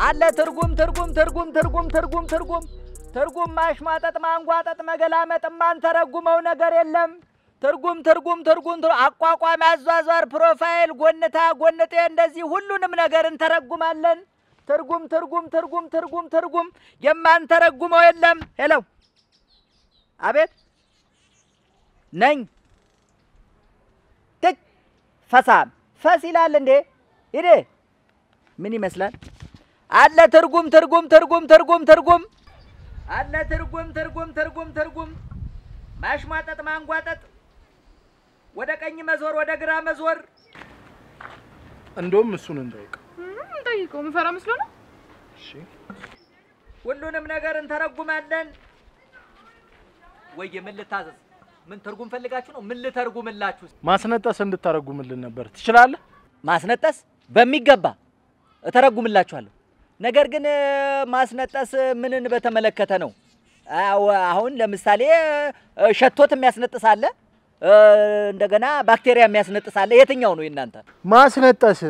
አለ ትርጉም ትርጉም ትርጉም ትርጉም ትርጉም ትርጉም ትርጉም ማሽማጠጥ ማንጓጠጥ መገላመጥ ማንተረጉመው ነገር የለም። ትርጉም ትርጉም ትርጉም ትር- አቋቋም፣ አዟዟር፣ ፕሮፋይል፣ ጎንታ፣ ጎንጤ እንደዚህ ሁሉንም ነገር እንተረጉማለን። ትርጉም ትርጉም ትርጉም ትርጉም ትርጉም የማንተረጉመው የለም። ሄሎ አቤት ነኝ ትች ፈሳም ፈስ ይላል እንዴ? ሂዴ ምን ይመስላል? አለ ትርጉም ትርጉም ትርጉም ትርጉም ትርጉም አለ ትርጉም ትርጉም ትርጉም ትርጉም ማሽሟጠጥ ማንጓጠጥ ወደ ቀኝ መዞር ወደ ግራ መዞር እንደውም እሱን እንጠይቅ። ጠይቀው ምፈራ መስሎ ነው። እሺ ሁሉንም ነገር እንተረጉማለን። ወይ ምን ልታዘዝ? ምን ትርጉም ፈልጋችሁ ነው? ምን ልተርጉምላችሁ? ማስነጠስ እንድታረጉምልን ነበር። ትችላለህ? ማስነጠስ በሚገባ እተረጉምላችኋለሁ። ነገር ግን እ፣ ማስነጠስ ምንን በተመለከተ ነው? አዎ፣ አሁን ለምሳሌ እ፣ ሸቶት የሚያስነጥስ አለ፣ እ፣ እንደገና ባክቴሪያ የሚያስነጥስ አለ። የትኛው ነው የእናንተ? ማስነጠስ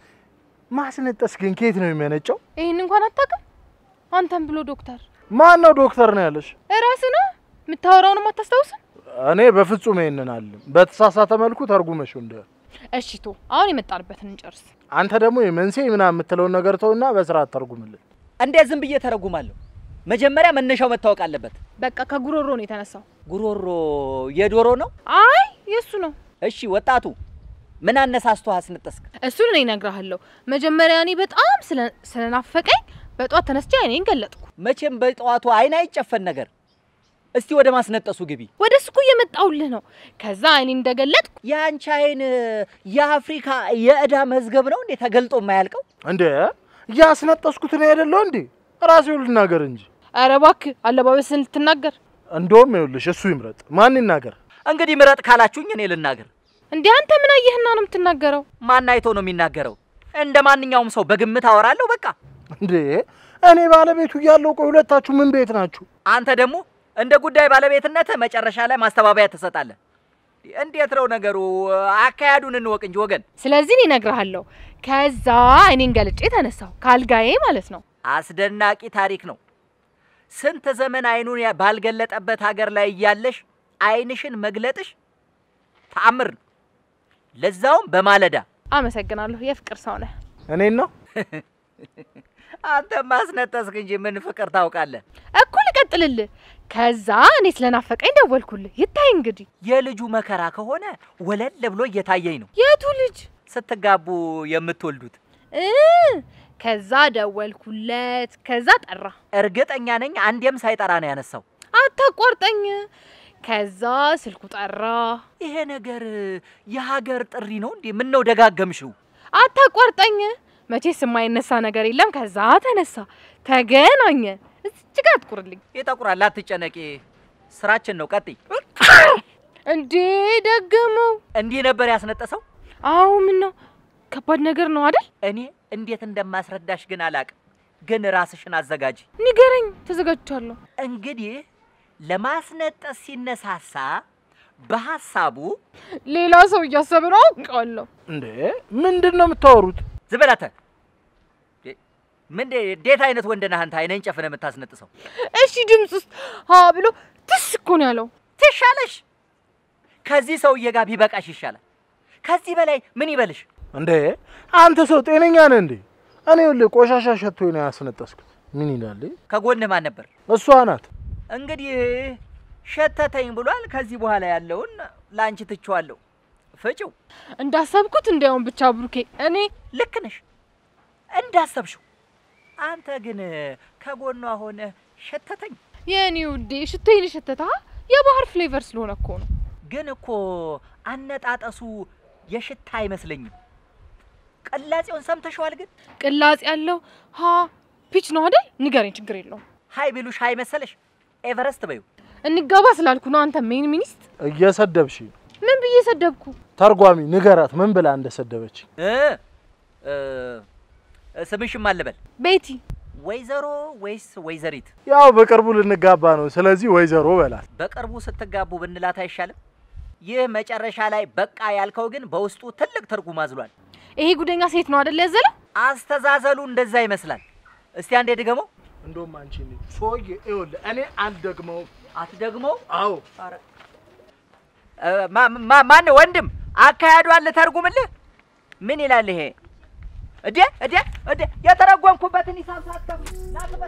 ማስነጠስ ግን ከየት ነው የሚያነጨው? ይህን እንኳን አታውቅም? አንተም ብሎ ዶክተር ማን ነው ዶክተር ነው ያለሽ? እራስህ ነህ የምታወራውንም አታስታውስም? እኔ በፍጹም ይሄንን አለም በተሳሳተ መልኩ ተርጉመሽው እንደ እሺ ቶ አሁን የመጣንበትን እንጨርስ። አንተ ደግሞ የመንስኤ ምናምን የምትለውን ነገር ተውና በስርዓት ተርጉምልን። እንዴት ዝም ብዬ ተረጉማለሁ? መጀመሪያ መነሻው መታወቅ አለበት። በቃ ከጉሮሮ ነው የተነሳው። ጉሮሮ የዶሮ ነው? አይ የእሱ ነው። እሺ ወጣቱ ምን አነሳስቶ አስነጠስክ? እሱን እኔ እነግርሃለሁ። መጀመሪያ እኔ በጣም ስለ- ስለናፈቀኝ በጧት ተነስቼ አይኔን ገለጥኩ። መቼም በጠዋቱ አይን አይጨፈን ነገር። እስቲ ወደ ማስነጠሱ ግቢ። ወደ እሱ እኮ እየመጣሁልህ ነው። ከዛ አይኔን እንደገለጥኩ የአንቺ አይን የአፍሪካ የዕዳ መዝገብ ነው እንዴ ተገልጦ የማያልቀው? እንዴ እያስነጠስኩት ነው አይደለው እንዴ? ራሴው ልናገር እንጂ። ኧረ እባክህ አለባበስን ልትናገር እንደውም ይኸውልሽ እሱ ይምረጥ። ማን ይናገር? እንግዲህ ምረጥ ካላችሁኝ እኔ ልናገር። እንዴ አንተ ምን አየህና ነው የምትናገረው? ማን አይቶ ነው የሚናገረው? እንደ ማንኛውም ሰው በግምት አወራለሁ በቃ። እንዴ እኔ ባለቤቱ እያለሁ ቆይ ሁለታችሁ ምን ቤት ናችሁ? አንተ ደግሞ እንደ ጉዳይ ባለቤትነት መጨረሻ ላይ ማስተባበያ ትሰጣለህ። እንዴት ነው ነገሩ? አካሄዱን እንወቅ እንጂ ወገን። ስለዚህ እኔ እነግርሃለሁ። ከዛ አይኔን ገልጬ ተነሳሁ ካልጋዬ ማለት ነው። አስደናቂ ታሪክ ነው። ስንት ዘመን አይኑን ያ- ባልገለጠበት ሀገር ላይ እያለሽ አይንሽን መግለጥሽ ተአምር ነው። ለዛውም በማለዳ። አመሰግናለሁ። የፍቅር ሰው ነህ። እኔን ነው አንተ ማስነጠስክ እንጂ ምን ፍቅር ታውቃለህ? እኮ ልቀጥልልህ። ከዛ እኔ ስለናፈቀኝ ደወልኩልህ። ይታይ እንግዲህ የልጁ መከራ ከሆነ ወለል ብሎ እየታየኝ ነው። የቱ ልጅ ስትጋቡ የምትወልዱት እ ከዛ ደወልኩለት። ከዛ ጠራ። እርግጠኛ ነኝ አንዴም ሳይጠራ ነው ያነሳው። አታቋርጠኝ። ከዛ ስልኩ ጠራ። ይሄ ነገር የሀገር ጥሪ ነው እንዴ? ምን ነው ደጋገምሽው? አታቋርጠኝ። መቼስ የማይነሳ ነገር የለም። ከዛ ተነሳ፣ ተገናኘ። እዚች ጋር አትቁርልኝ ይጠቁራል፣ አትጨነቂ። ስራችን ነው። ቀጥይ። እንዴ ደገመው። እንዲህ ነበር ያስነጠሰው። አዎ ምን ነው ከባድ ነገር ነው አይደል? እኔ እንዴት እንደማስረዳሽ ግን አላቅም። ግን ራስሽን አዘጋጂ። ንገረኝ፣ ተዘጋጅቻለሁ። እንግዲህ ለማስነጠስ ሲነሳሳ በሀሳቡ ሌላ ሰው እያሰበ ነው አውቃለሁ። እንዴ ምንድን ነው የምታወሩት? ዝበላተ ምን እንዴት አይነት ወንድ ነህ አንተ? አይነን ጨፍነህ የምታስነጥሰው እሺ ድምፅ ውስጥ ሀ ብሎ ትስ እኮ ነው ያለው። ትሻለሽ። ከዚህ ሰውዬ ጋር ቢበቃሽ ይሻላል። ከዚህ በላይ ምን ይበልሽ? እንዴ አንተ ሰው ጤነኛ ነህ እንዴ? እኔ ይኸውልህ ቆሻሻ ሸቶኝ ነው ያስነጠስኩት። ምን ይላል? ከጎንህ ማን ነበር? እሷ ናት። እንግዲህ ሸተተኝ ብሏል። ከዚህ በኋላ ያለውን ለአንቺ ትቼዋለሁ። ፍጪው። እንዳሰብኩት እንዲያውም ብቻ ብሩኬ፣ እኔ ልክ ነሽ እንዳሰብሽው። አንተ ግን ከጎኗ ሆነ ሸተተኝ። የእኔ ውዴ ሽቶዬን የሸተታ የባህር ፍሌቨር ስለሆነ እኮ ነው። ግን እኮ አነጣጠሱ የሽታ አይመስለኝም። ቅላጼውን ሰምተሽዋል? ግን ቅላጽ ያለው ሀ ፒች ነው አይደል? ንገረኝ፣ ችግር የለውም። ሀይ ቢሉሽ ሀይ መሰለሽ? ኤቨረስት በዩ። እንጋባ ስላልኩ ነው አንተ ሜን ሚኒስት። እየሰደብሽ ነው። ምን ብዬ ሰደብኩ? ተርጓሚ ንገራት ምን ብላ እንደሰደበች። እ እ ስምሽም አልበል ቤቲ ወይዘሮ ወይስ ወይዘሪት? ያው በቅርቡ ልንጋባ ነው። ስለዚህ ወይዘሮ በላት። በቅርቡ ስትጋቡ ብንላት አይሻልም? ይህ መጨረሻ ላይ በቃ ያልከው ግን በውስጡ ትልቅ ትርጉም አዝሏል። ይሄ ጉደኛ ሴት ነው አይደል ያዘለው? አስተዛዘሉ እንደዛ ይመስላል። እስቲ አንዴ ድገመው። እንደውም አንቺ እንዴ ሰውዬ ይኸውልህ እኔ አልደግመውም። አትደግመው? አዎ ኧረ እ፣ ማ- ማ- ማነው ወንድም አካሄዷን ልተርጉምልህ? ምን ይላል ይሄ? እዴ እዴ እዴ የተረጎምኩበትን ሂሳብ ሳትከፍል ና ክፈል።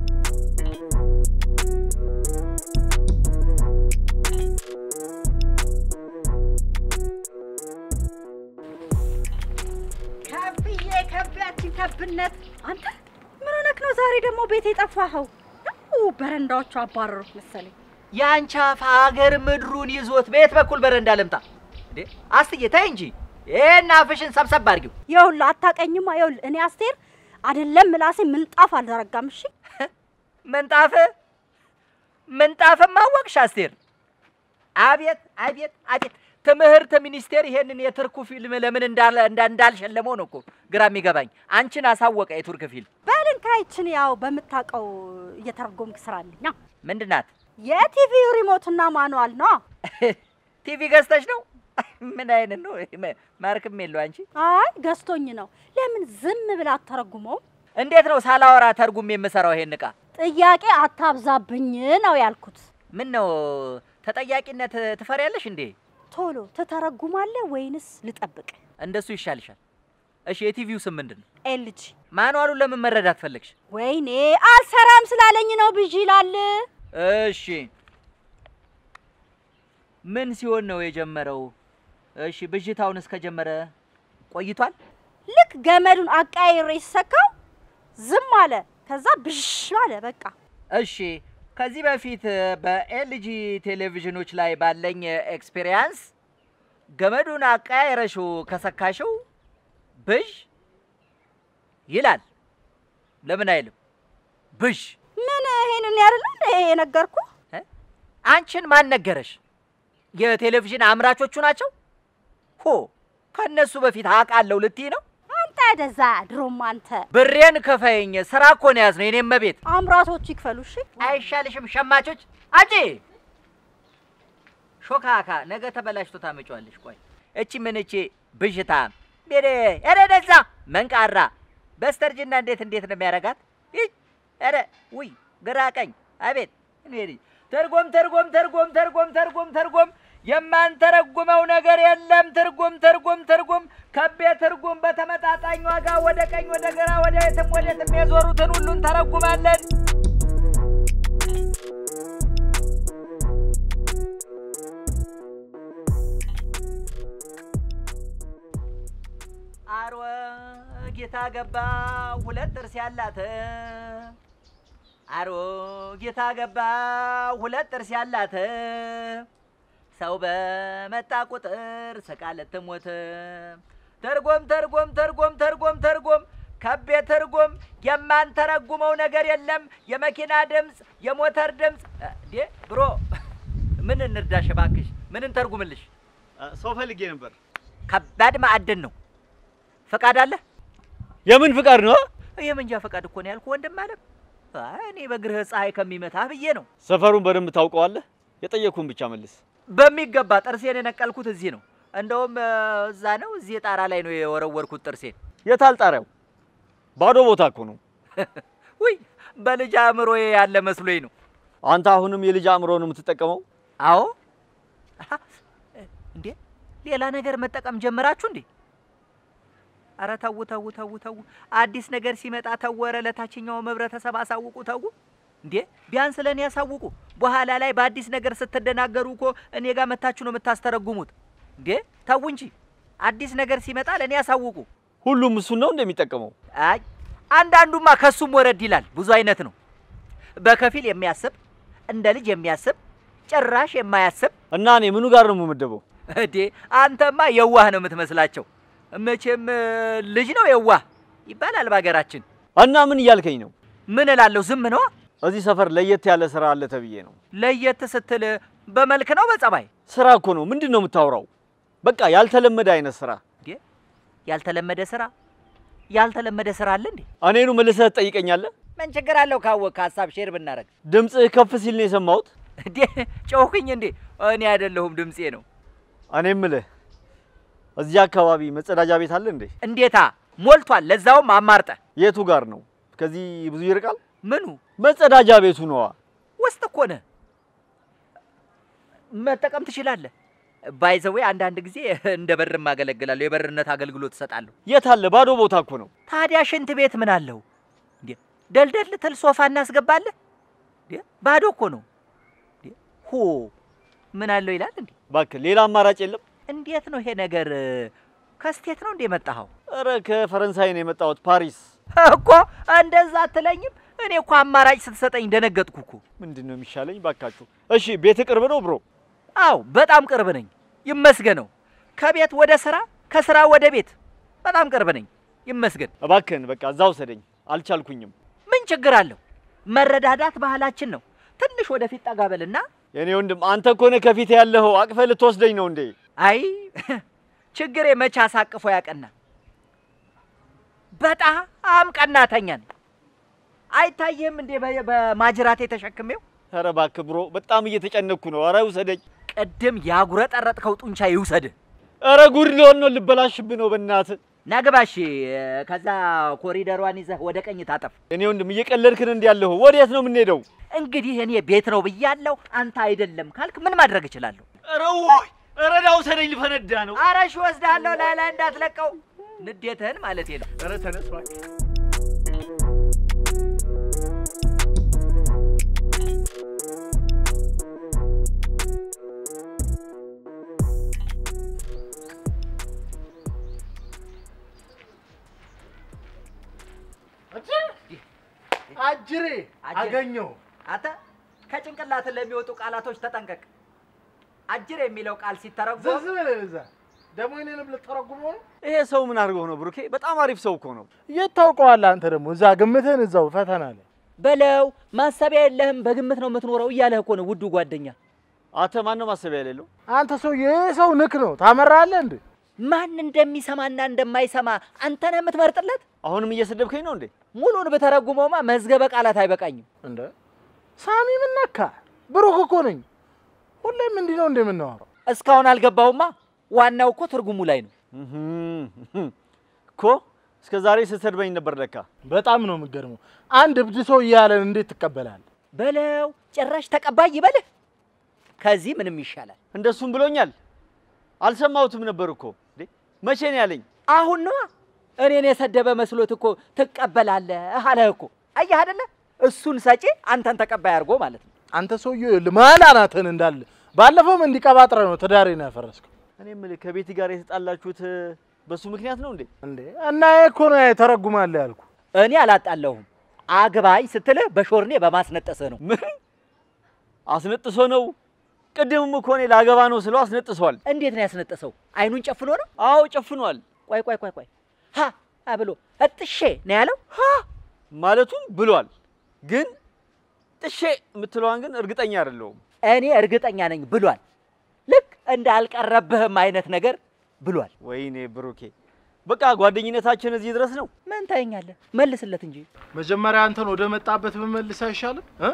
ከብዬ ከቢያችን ከብነት አንተ ምን ሆነክ ነው ዛሬ ደግሞ ቤት የጠፋኸው? ነው በረንዳዎቹ አባረሩት መሰለኝ። የአንቺ አፍ ሀገር ምድሩን ይዞት በየት በኩል በረንዳ ልምጣ እንዴ? አስትዬ ተይ እንጂ ይሄን አፍሽን ሰብሰብ አድርጊው። ይኸውልህ አታውቀኝማ። ይኸውልህ እኔ አስቴር አይደለም ምላሴ ምንጣፍ አልዘረጋም። እሺ ምንጣፍ ምንጣፍም አወቅሽ አስቴር? አቤት አቤት አቤት! ትምህርት ሚኒስቴር ይሄንን የትርኩ ፊልም ለምን እንዳለ እንዳ- እንዳልሸለመው ነው እኮ ግራ የሚገባኝ። አንቺን አሳወቀ የቱርክ ፊልም በልን ካይችን ያው በምታውቀው እየተረጎምክ ስራልኛ። ምንድን ናት? የቲቪ ሪሞትና ማኑዋል ነው። ቲቪ ገዝተሽ ነው? ምን አይነት ነው? ማርክም የለው አንቺ። አይ ገዝቶኝ ነው። ለምን ዝም ብላ አተረጉመውም? እንዴት ነው ሳላወራ ተርጉም የምሰራው ይሄን እቃ? ጥያቄ አታብዛብኝ ነው ያልኩት። ምን ነው ተጠያቂነት ትፈሪያለሽ እንዴ? ቶሎ ትተረጉማለህ ወይንስ ልጠብቅ? እንደሱ ይሻልሻል። እሺ የቲቪው ስም ምንድን ነው? ኤልጂ ማንዋሉን ለምን መረዳት ፈለግሽ? ወይኔ አልሰራም ስላለኝ ነው ብዥ ይላል። እሺ ምን ሲሆን ነው የጀመረው? እሺ ብዥታውን እስከጀመረ ቆይቷል? ልክ ገመዱን አቃይሬ ሲሰካው ዝም አለ። ከዛ ብዥ አለ በቃ። እሺ ከዚህ በፊት በኤልጂ ቴሌቪዥኖች ላይ ባለኝ ኤክስፔሪያንስ ገመዱን አቀያይረሽው ከሰካሽው ብዥ ይላል። ለምን አይልም? ብዥ ምን ይሄንን ያደለ የነገርኩ? እ? አንቺን ማን ነገረሽ? የቴሌቪዥን አምራቾቹ ናቸው። ሆ ከነሱ በፊት አውቃለሁ ልትይ ነው? አንተ ደዛ ድሮም አንተ ብሬን ከፈይኝ። ስራ እኮ ነው ያዝነው የኔም መቤት። አምራቾቹ ይክፈሉ። እሺ አይሻልሽም? ሸማቾች አጂ ሾካካ ነገ ተበላሽቶ ታመጪዋለሽ። ቆይ እቺ ምን እቺ ብዥታ ቤሬ ኧረ ደዛ መንቃራ በስተርጅና እንዴት እንዴት ነው የሚያረጋት? ይህ ኧረ ውይ ግራ ቀኝ አቤት እኔ ልጅ ተርጎም ተርጎም ተርጎም ተርጎም ተርጎም ተርጎም የማንተረጉመው ነገር የለም። ትርጉም ትርጉም ትርጉም ከቤ ትርጉም በተመጣጣኝ ዋጋ ወደ ቀኝ ወደ ግራ ወደ የትም ወደ የትም የዞሩትን ሁሉን ተረጉማለን። አሮ ጌታ ገባ ሁለት ጥርስ ያላት አሮ ጌታ ገባ ሁለት ጥርስ ያላት ሰው በመጣ ቁጥር ስቃ ልትሞት ተርጎም ተርጎም ተርጎም ተርጎም ተርጎም ከቤ ትርጉም የማንተረጉመው ነገር የለም። የመኪና ድምፅ፣ የሞተር ድምፅ እንዴ ብሮ ምን እንርዳሽ እባክሽ? ምን እንተርጉምልሽ? ሰው ፈልጌ ነበር። ከባድ ማዕድን ነው። ፈቃድ አለ? የምን ፍቃድ ነው? የመንጃ ፈቃድ እኮ ነው ያልኩ ወንድም አለም። አይ እኔ በእግርህ ፀሐይ ከሚመታ ብዬ ነው። ሰፈሩን በደንብ ታውቀዋለህ? የጠየኩህን ብቻ መልስ። በሚገባ ጥርሴን የነቀልኩት እዚህ ነው። እንደውም እ፣ እዛ ነው እዚህ ጣራ ላይ ነው የወረወርኩት ጥርሴን። የታል ጣሪያው? ባዶ ቦታ እኮ ነው። ውይ በልጅ አእምሮዬ ያለ መስሎኝ ነው። አንተ አሁንም የልጅ አእምሮ ነው የምትጠቀመው? አዎ አሀ፣ እንዴ ሌላ ነገር መጠቀም ጀመራችሁ እንዴ? አረ ተው ተው ተው ተው። አዲስ ነገር ሲመጣ ተወረ ለታችኛው ህብረተሰብ አሳውቁ ተው። እንዴ ቢያንስ ለእኔ ያሳውቁ። በኋላ ላይ በአዲስ ነገር ስትደናገሩ እኮ እኔ ጋር መታችሁ ነው የምታስተረጉሙት። እንዴ ተው እንጂ አዲስ ነገር ሲመጣ ለእኔ ያሳውቁ። ሁሉም እሱን ነው እንደሚጠቀመው? አይ አንዳንዱማ ከሱም ወረድ ይላል። ብዙ አይነት ነው። በከፊል የሚያስብ እንደ ልጅ የሚያስብ ጭራሽ የማያስብ እና እኔ ምኑ ጋር ነው የምመደበው? እዴ አንተማ የዋህ ነው የምትመስላቸው። መቼም እ፣ ልጅ ነው የዋህ ይባላል በሀገራችን። እና ምን እያልከኝ ነው? ምን እላለሁ? ዝም ነዋ። እዚህ ሰፈር ለየት ያለ ስራ አለ ተብዬ ነው። ለየት ስትል በመልክ ነው በጸባይ? ስራ እኮ ነው። ምንድን ነው የምታወራው? በቃ ያልተለመደ አይነት ስራ። እንዴ ያልተለመደ ስራ ያልተለመደ ስራ አለ እንዴ? እኔኑ መልሰህ ትጠይቀኛለህ? ምን ችግር አለው ካወቅህ ሀሳብ ሼር ብናረግ? ድምፅህ ከፍ ሲል ነው የሰማሁት። እንዴ ጮህኩኝ እንዴ? እኔ አይደለሁም ድምፄ ነው። እኔ የምልህ እዚህ አካባቢ መጸዳጃ ቤት አለ እንዴ? እንዴታ ሞልቷል። ለዛውም አማርጠ የቱ ጋር ነው? ከዚህ ብዙ ይርቃል? ምኑ መጸዳጃ ቤቱ ነዋ። ውስጥ እኮ ነህ። መጠቀም ትችላለህ። ባይዘዌ አንዳንድ ጊዜ እንደ በርም አገለግላለሁ። የበርነት አገልግሎት እሰጣለሁ። የት አለ? ባዶ ቦታ እኮ ነው። ታዲያ ሽንት ቤት ምን አለው እንዴ? ደልደል ትል ሶፋ እናስገባለን እንዴ? ባዶ እኮ ነው እንዴ? ሆ ምን አለው ይላል እንዴ? እባክህ ሌላ አማራጭ የለም? እንዴት ነው ይሄ ነገር? ከስቴት ነው እንዴ የመጣኸው? ኧረ ከፈረንሳይ ነው የመጣሁት ፓሪስ። እኮ እንደዛ አትለኝም? እኔ እኮ አማራጭ ስትሰጠኝ ደነገጥኩ እኮ። ምንድን ነው የሚሻለኝ? ባካችሁ። እሺ ቤት ቅርብ ነው ብሮ? አዎ በጣም ቅርብ ነኝ፣ ይመስገነው። ከቤት ወደ ስራ፣ ከስራ ወደ ቤት በጣም ቅርብ ነኝ፣ ይመስገን። እባክህን በቃ እዛ ውሰደኝ። አልቻልኩኝም። ምን ችግር አለው? መረዳዳት ባህላችን ነው። ትንሽ ወደፊት ጠጋ በልና የኔ ወንድም አንተ እኮ ነህ ከፊት ያለኸው። አቅፈህ ልትወስደኝ ነው እንዴ? አይ ችግሬ መቼ አሳቅፎ ያቀና። በጣም ቀናተኛ ነኝ። አይታየም እንዴ በ- በማጅራቴ ተሸክሜው? ኧረ እባክህ ብሮ፣ በጣም እየተጨነኩ ነው። ኧረ ውሰደኝ። ቅድም ያጉረጠረጥከው ጡንቻ ይውሰድህ። ኧረ ጉድ ሊሆን ነው። ልበላሽብህ ነው በእናትህ። ናግባሽ ከዛ ኮሪደሯን ይዘህ ወደ ቀኝ ታጠፍ። እኔ ወንድም እየቀለድክን እንዲ ያለሁ ወዴት ነው የምንሄደው? እንግዲህ እኔ ቤት ነው ብያለሁ። አንተ አይደለም ካልክ ምን ማድረግ እችላለሁ? ኧረ ውይ! ኧረ ና ውሰደኝ፣ ልፈነዳ ነው። አረሽ ወስድሃለሁ። ላይ ላይ እንዳትለቀው ንዴትህን ማለት ነው። ኧረ ተነስ እባክህ። አጅሬ አገኘው። አንተ ከጭንቅላት ለሚወጡ ቃላቶች ተጠንቀቅ። አጅር የሚለው ቃል ሲተረጎም ዝም ብለህ እዛ ደግሞ እኔንም ልተረጉመው ነው። ይሄ ሰው ምን አድርገው ነው ብሩኬ? በጣም አሪፍ ሰው እኮ ነው። የት ታውቀዋለህ አንተ ደግሞ እዛ ግምትህን እዛው ፈተና ላይ በለው ማሰቢያ የለህም በግምት ነው የምትኖረው እያለህ እኮ ነው ውዱ ጓደኛ። አንተ ማን ነው ማሰቢያ የሌለው? አንተ ሰው የሰው ንክ ነው ታመራለህ እንዴ? ማን እንደሚሰማና እንደማይሰማ አንተ ነህ የምትመርጥለት። አሁንም እየሰደብከኝ ነው እንዴ? ሙሉን ብተረጉመውማ መዝገበ ቃላት አይበቃኝም። እንደ ሳሚ ምን ነካ? ብሩክ እኮ ነኝ። ሁሌም እንዲህ ነው እንደምናወራው። እስካሁን አልገባውማ። ዋናው እኮ ትርጉሙ ላይ ነው። እህም፣ እኮ እስከ ዛሬ ስትሰድበኝ ነበር ለካ። በጣም ነው የምገርመው። አንድ እብድ ሰው እያለን እንዴት ትቀበላለህ? በለው ጭራሽ ተቀባይ ይበልህ። ከዚህ ምንም ይሻላል። እንደሱም ብሎኛል። አልሰማሁትም ነበር እኮ እንዴ። መቼ ነው ያለኝ? አሁን ነዋ እኔን የሰደበ መስሎት እኮ ትቀበላለህ አለህ እኮ። አየህ አይደለ? እሱን ሰጪ አንተን ተቀባይ አድርጎ ማለት ነው። አንተ ሰውዬው ልማል አናትህን እንዳለ ባለፈውም እንዲቀባጥረ ነው ትዳሬን ያፈረስከው እኔ የምልህ ከቤት ጋር የተጣላችሁት በሱ ምክንያት ነው እንዴ? እንዴ። እና ይሄ እኮ ነው ተረጉማለህ ያልኩ። እኔ አላጣለሁም። አግባኝ ስትልህ በሾርኔ በማስነጠስህ ነው። ምን አስነጥሶ ነው? ቅድምም እኮ እኔ ላገባ ነው ስለው አስነጥሷል። እንዴት ነው ያስነጠሰው? አይኑን ጨፍኖ ነው? አዎ ጨፍኗል። ቆይ ቆይ ቆይ ቆይ ሀ ሀ ብሎ እጥሼ ነው ያለው። ሀ ማለቱም ብሏል። ግን ጥሼ የምትለዋን ግን እርግጠኛ አይደለሁም። እኔ እርግጠኛ ነኝ ብሏል። ልክ እንደ አልቀረብህም አይነት ነገር ብሏል። ወይኔ ብሩኬ፣ በቃ ጓደኝነታችን እዚህ ድረስ ነው። ምን ታየኛለህ? መልስለት እንጂ መጀመሪያ አንተን ወደ መጣበት ብመልስ አይሻልም? እ?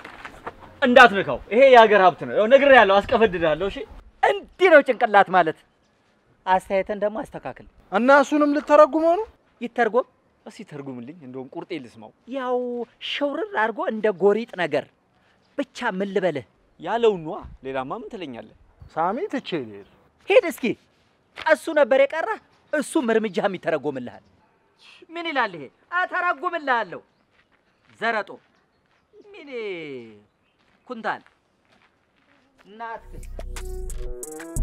እንዳትነካው፣ ይሄ የሀገር ሀብት ነው። ያው ነግሬሃለሁ፣ አስቀፈድድሃለሁ። እሺ እንዲህ ነው ጭንቅላት ማለት። አስተያየትን ደግሞ አስተካክል። እና እሱንም ልተረጉመው ነው? ይተርጎም። እስኪ ተርጉምልኝ፣ እንደውም ቁርጤ ልስማው። ያው ሽውርር አድርጎ እንደ ጎሪጥ ነገር ብቻ ምን ልበልህ? ያለው ኗ። ሌላማ ምን ትለኛለህ? ሳሚ ትቼ ልሄድ። ሂድ እስኪ። እሱ ነበር የቀረ፣ እሱም እርምጃም ይተረጎምልሃል። ምን ይላል ይሄ? እተረጉምልሃለሁ። ዘረጦ ምን ኩንታል እናትህ